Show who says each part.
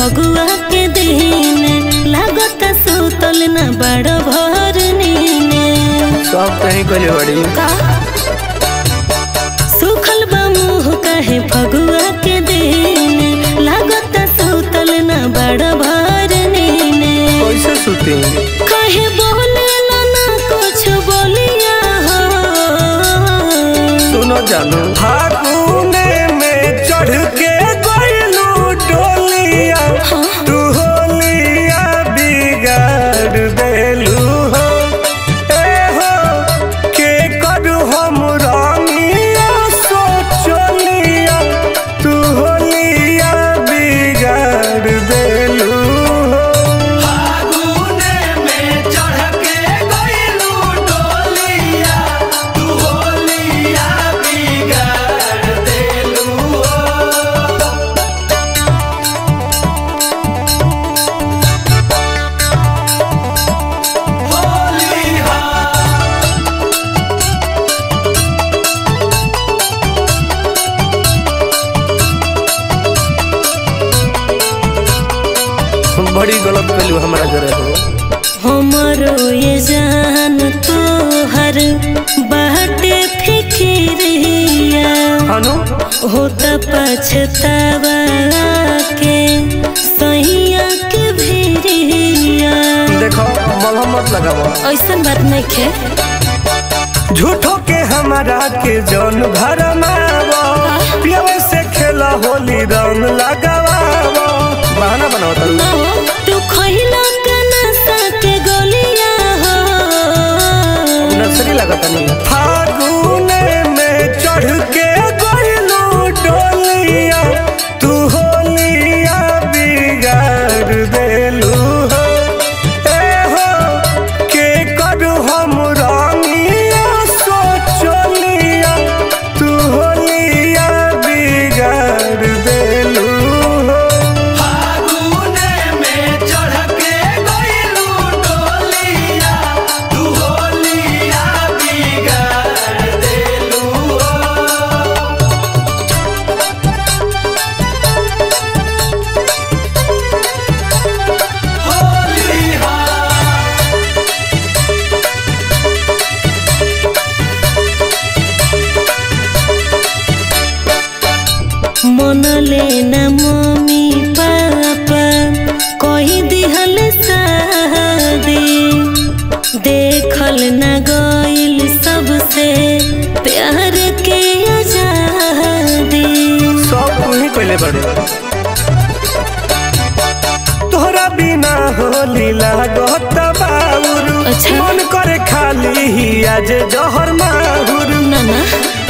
Speaker 1: फगुआ के दिन लागत सुतल न बड़ भर नीने
Speaker 2: सब कहीं कले बड़ी
Speaker 1: का सुखल बा मुँह कहे फगुआ के दिन लागत सुतल न बड़ भर नीने
Speaker 2: कैसे सुती
Speaker 1: कहे बोले ना कुछ बोलिया हो
Speaker 2: सुनो जानू फागुने में चढ़ के गइलू डोलिया तू होलिया बिगाड़ देलू हो ए हो के करू हम रंगिया सोचलिया तू होलिया बिगाड़ देलू हो फागुने में चढ़ के गइलू डोलिया तू होलिया बिगाड़ देलू हो बड़ी गलत कैलू हमारा जरे हो
Speaker 1: हमरो ये जान तोहर बाटे फिक्रिया
Speaker 2: हनु
Speaker 1: होता पछतावा के सैया के भिरिया
Speaker 2: देखो मलहम मत लगावो
Speaker 1: ऐसन बात नहीं खे
Speaker 2: झूठो के हमारा के जौन भरमावो पियवे से खेला होली रंग लगावो बहाना बनाओ तू
Speaker 1: ना हो, तू खइला के नशा के गोलिया हो
Speaker 2: नर्सरी लगता नहीं फागुने में चढ़ के गइलू डोलिया तू होलिया बिगाड़ देलू हो ए हो के करू हम रंगिया सोचलिया तू होलिया बिगाड़ देलू हो फागुने में चढ़ के गइलू डोलिया तू होलिया बिगाड़ देलू हो
Speaker 1: मन लेना मम्मी पापा कही दिहल शादी देखल न गइल सबसे प्यार के आजादी
Speaker 2: सब तू ही पहले बड़े तोहरा बिना होली लागत बाउर
Speaker 1: अच्छा।
Speaker 2: मन करे खाली ही आज जहर माहुर
Speaker 1: ना ना